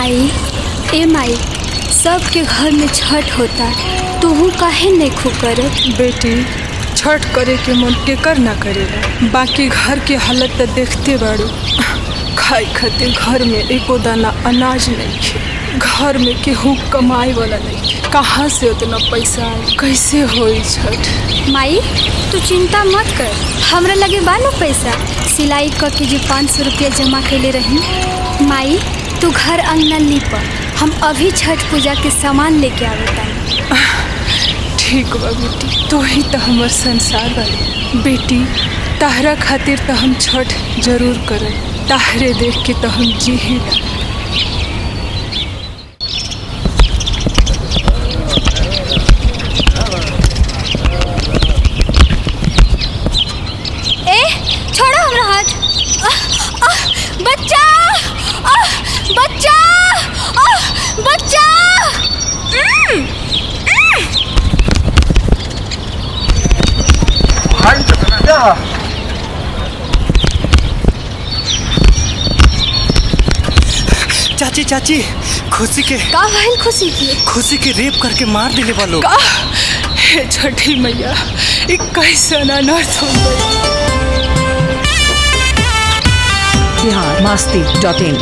माई ए माई सबके घर में छठ होता तूहू काहे नहीं खू करत बेटी छठ करे के मन केकर ना करेला बाकी घर के हालत तो देखते बाड़ू खाए खातिर घर में एको दाना अनाज नहीं खे घर में केहू कमाए वाला नहीं खे कहाँ से उतना पैसा आई कैसे होई छठ माई तू चिंता मत कर हमरा लगे बानो पैसा सिलाई क के जो पाँच सौ रुपया जमा कैले रही माई तू घर अंगना लीप हम अभी छठ पूजा के सामान लेके आवता ठीक बा बेटी तो ही तो हमर संसार बाड़ी बेटी ताहरा खातिर तो हम छठ जरूर करब ताहरे देख के तो हम जी ही ए छोड़ो हमरा हाथ आह, आह, बच्चा आह, बच्चा आह, बच्चा उम, चाची चाची खुशी के का भइल खुशी की खुशी के रेप करके मार दिले बा लोग का हे छठी मैया ई कैसन अनर्थ हो गई बिहार मास्ती डॉट इन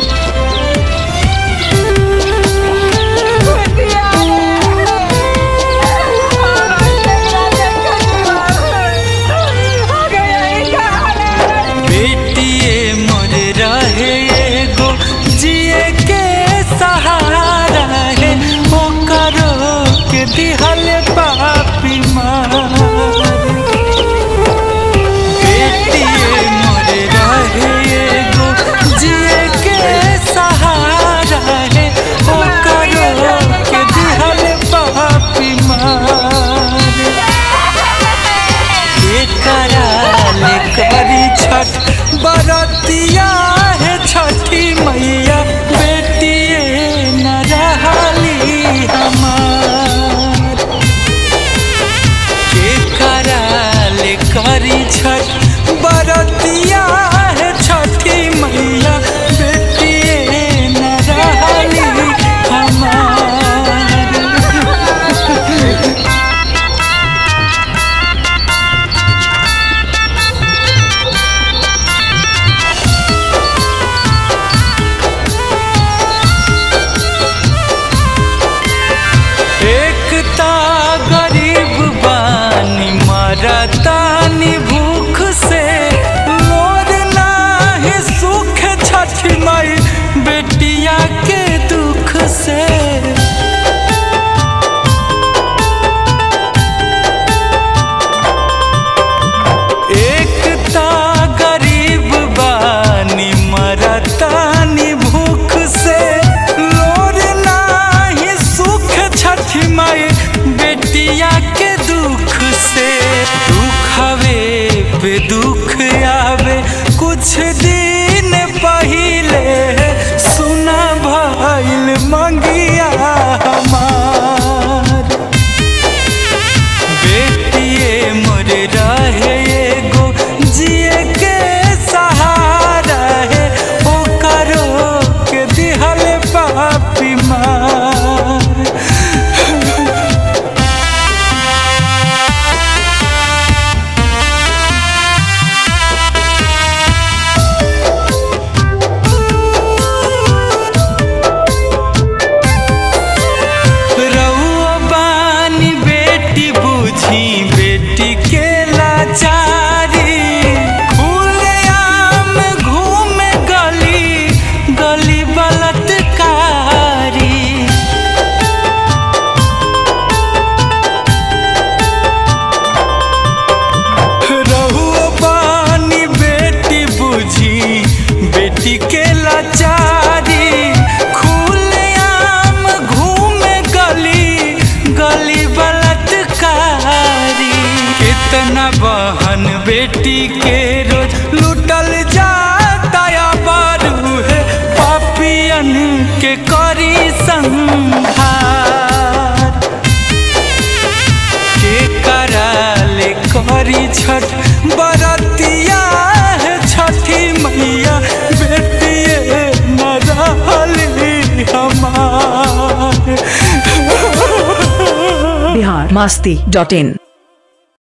बेटिए मोर रहे एगो जिए के सहारा है ओकरो के दिहल पापी मार बेटिए मोर रहे एगो जिए के सहारा है ओकरो के दिहल पापी मार के कराले करी छठ बरतिया है छठी मैया बेटिए न रहली हमार के कराले करी छठ बरतिया है छठी मैया बेटिए न रहली हमार एकता गरीब बानी मरतानी भूख से मोर नाही सुख छठ मई बेटिया के दुख से एकता गरीब बानी मरतानी भूख से लोर नाही सुख छठ माई बेटिया के दुख से दुख हवे पे दुख आवे कुछ दिन पहिले सुना भइल मंगिया हमार बेटिए मोर रहे एगो जिए के सहारा है ओकरो के दिहल पापी मार रउआ बानी बेटी बुझी बेटी के लाचारी खुलेआम घूमे गली गली बलात्कारी रहुआ बानी बेटी बुझी बेटी के लाचारी खुलेआम घूमे गली गली बलात्कारी कितना बहन बेटी के रोज लुटल जाता या बारू है पापियन के करी संहार के कराले करी छठ बरतिया है छठी मैया बेटिए न रहली हम मास्ती डॉट इन